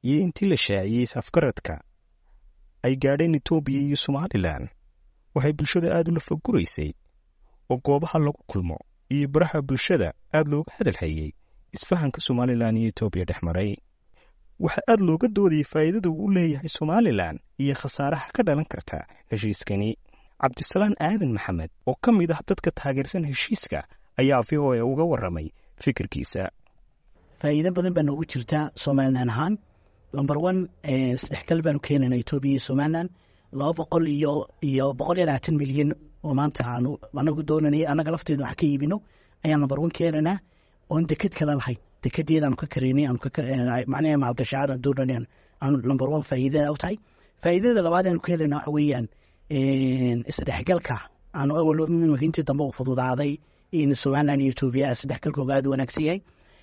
iyo intii la shaaciyey is-afgaradka ay gaadheen etoobiya iyo somalilan waxay bulshada aad u lafaguraysay oo goobaha lagu kulmo iyo baraha bulshada aad looga hadalhayey isfahanka somalilan iyo etoobiya dhex maray waxaa aad looga doodayay faa'iidada uu leeyahay somalilan iyo khasaaraha ka dhalan karta heshiiskani cabdisalaan aadan maxamed oo ka mid ah dadka taageersan heshiiska ayaa v o a uga warramay fikirkiisa faa'iido badan baa noogu jirta somalilan ahaan lomber one saddexgal baanu keenayna etoobiya iyo somalilan laba boqol iyo iyo boqol iyo labaatan milyan oo maanta aanu anagu doonanay annaga lafteeda wax ka iibino ayaan lomber one keenaynaa oon deked kale lahayn dekedeedaanu ka karaynay aanu macnaha maalgashacaadaan doonanay aanu lomber one faa'iidada u tahay faa'iidada labaad aanu ka helayna waxa weeyaan isdhexgalka aanu awal imika intii dambe u fududaaday in somalilan iyo etoobiya isdhexgalkooga aad u wanaagsan yahay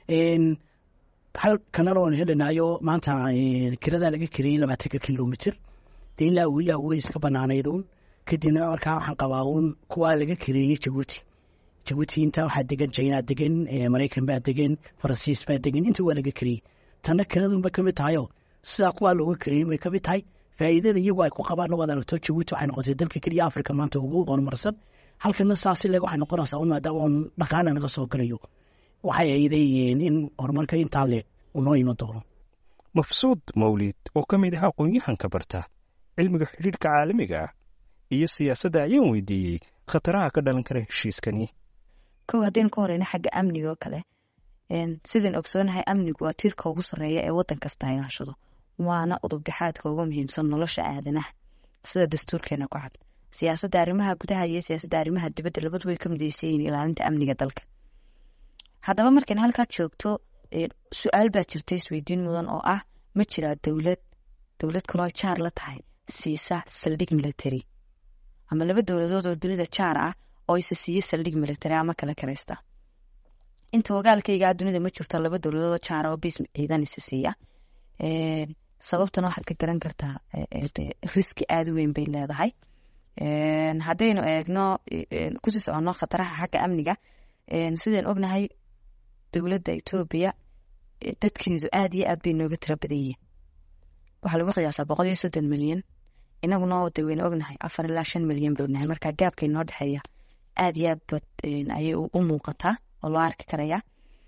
hal kanal oon helinaayo maanta kiradaa laga kariyey labaatanka kilomitr dee ilaa ilaa way iska banaanayd uun kadibna markaa waxaan qabaa uun kuwaa laga kareeyey jabuuti jabuuti inta waxaa degan china degan maraykan baa degan faransiis baa degan inta waa laga kariyey tanna kanadun bay kamid tahayo sidaa kuwaa looga kareeyey bay kamid tahay faa'iidada iyagu ay ku qabaan waad aragto jabuuti waxay noqotay dalka keliya africa maanta ugu horumarsan halkana saasi leg waxay noqonaysaa un maadaama uun dhaqaana naga soo galayo waxay aydayihiin in horumarka intaa le unoo iman doono mafsuud mawlid oo ka mid ah aqoon-yahanka barta cilmiga xidhiidhka caalamiga ah iyo siyaasadda ayaan weydiiyey khataraha ka dhalan kara heshiiskani kow haddaynu ka horeyno xagga amniga oo kale sidaan ogsoonahay amnigu waa tiirka ugu sarreeya ee waddan kasta ay hashado waana udubdhexaadka ugu muhiimsan nolosha aadanaha sida dastuurkeena ku cad siyaasadda arrimaha gudaha iyo siyaasadda arrimaha dibadda labadu way ka midaysan yihiin ilaalinta amniga dalka haddaba markayna halkaa joogto su-aal baa jirta isweydiin mudan oo ah ma jiraa dowlad dowlad kaloo jaar la tahay siisa saldhig military ama laba dowladood oo dunida jaar ah oo isa siiya saldhig military ama kala karaysta inta ogaalkaygaa dunida ma jirto laba dowladood oo jaar oo bis ciidan isa siiya sababtana waxaad ka garan kartaa riski aada u weyn bay leedahay haddaynu eegno kusii soconno khataraha xagga amniga sidaan ognahay dowladda etoobiya dadkeedu aada iyo aad bay nooga tiro badan yihiin waxaa lagu qiyaasaa boqol iyo soddon milyan inaguna de waynu ognahay afar ilaa shan milyan bay ognahay marka gaabka inoo dhexeeya aada iyo aad bad ayay u muuqataa oo loo arki karaya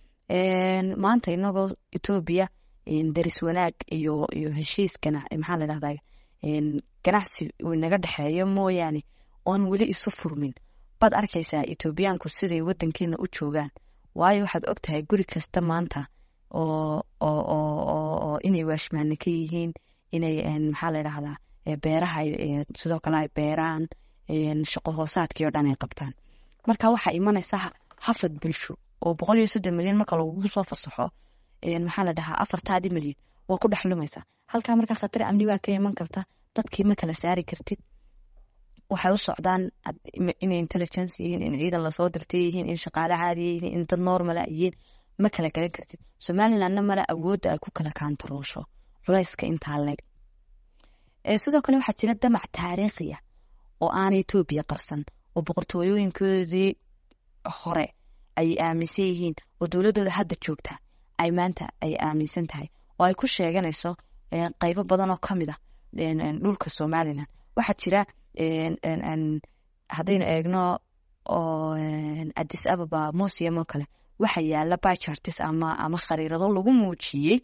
maanta inagoo etoobiya daris wanaag iyo iyo heshiiskana maxaa la dhahdaa ganacsi uu naga dhexeeyo mooyaane oon weli isu furmin baad arkaysaa etoobiyaanku siday wadankeena u joogaan waayo waxaad og tahay guri kasta maanta oo oo inay waashmaane ka yihiin inay maxaa la dhahdaa beeraha sidoo kale ay beeraan shaqo hoosaadkii oo dhan ay qabtaan marka waxaa imanaysa hafad bulsho oo boqol iyo soddon milyan marka lagugu soo fasaxo maxaa la dhahaa afartaadi milyan waa ku dhexlumaysaa halkaa marka khatar amni baa ka iman karta dadkii ma kala saari kartid waxay u socdaan inay intelligence yihiin in ciidan lasoo dirtay yihiin in shaqaale caadiya yihiin in dad normala yihiin ma kala garan kartid somalilandna male awoodda ay ku kala kaantaroosho culayska intaa leeg sidoo kale waxaa jira damac taariikhiya oo aanay etoobiya qarsan oo boqortooyooyinkoodii hore ay aaminsan yihiin oo dowladooda hadda joogta ay maanta ay aaminsan tahay oo ay ku sheeganayso qaybo badan oo kamid ah dhulka somalilan waxaa jira haddaynu eegno oo adis ababa museum oo kale waxa yaala bichartis ama ama khariirado lagu muujiyey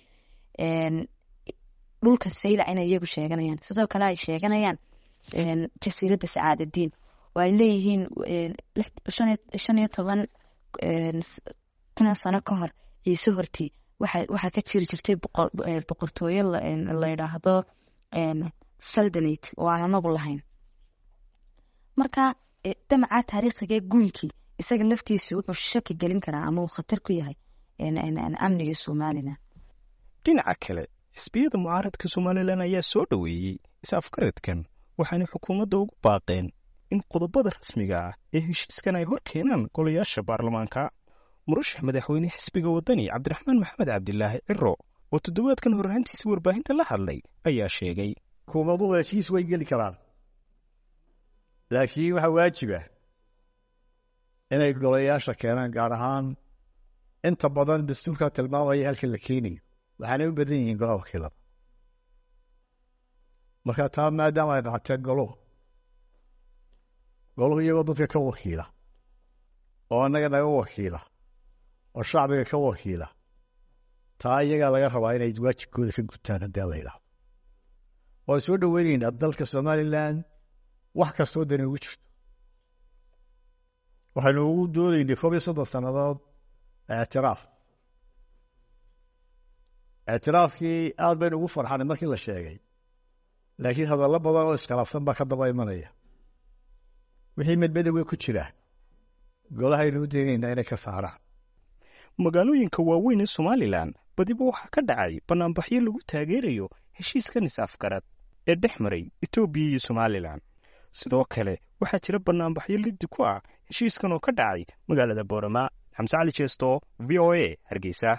dhulka saylac inay iyagu sheeganayaan sidoo kale ay sheeganayaan jasiiradda sacaadadiin oo ay leeyihiin shan iyo toban kun sano ka hor ciise hortii waxaa ka jiri jirtay boqortooyo la yidhaahdo saldanate oo aan anagu lahayn marka damaca taariikhiga guunkii isaga laftiisu wuxuu shaki gelin karaa ama uu khatar ku yahay amniga somalilan dhinaca kale xisbiyada mucaaradka somalilan ayaa soo dhoweeyey is-afgaradkan waxaanay xukuumadda ugu baaqeen in qodobada rasmiga ah ee heshiiskan ay hor keenaan golayaasha baarlamaanka murashax madaxweyne xisbiga waddani cabdiraxmaan maxamed cabdilaahi ciro oo toddobaadkan horraantiisa warbaahinta la hadlay ayaa sheegay xukuumaduhu heshiis way geli karaan laakiin waxaa waajiba inay golayaasha keenaan gaar ahaan inta badan dastuurka tilmaamaya halka la keenayo waxaanay u badan yihiin golaha wakiilada marka taa maadaama ay qaateen goluhu goluhu iyagoo dadka ka wakiila oo annaga naga wakiila oo shacbiga ka wakiila taa iyagaa laga rabaa inay waajibkooda ka gutaan haddii la yidhaahdo waan soo dhoweyneynaa dalka somalilan wax kastoo dani ugu jirto waxaynu ugu doodaynay koob iyo soddon sannadood ictiraaf ictiraafkii aad baynu ugu farxanay markii la sheegay laakiin hadallo badan oo iskhilaafsan baa ka daba imanaya wixii medmedowga ku jira golahaynu u daynaynaa inay ka saaraan magaalooyinka waaweyn ee somalilan badiba waxaa ka dhacay bannaanbaxyo lagu taageerayo heshiiskan is-afgarad ee dhex maray etoobiya iyo somalilan sidoo kale waxaa jira bannaanbaxyo liddi ku ah heshiiskan oo ka dhacay magaalada boorama xamse cali jeesto v o a hargeysa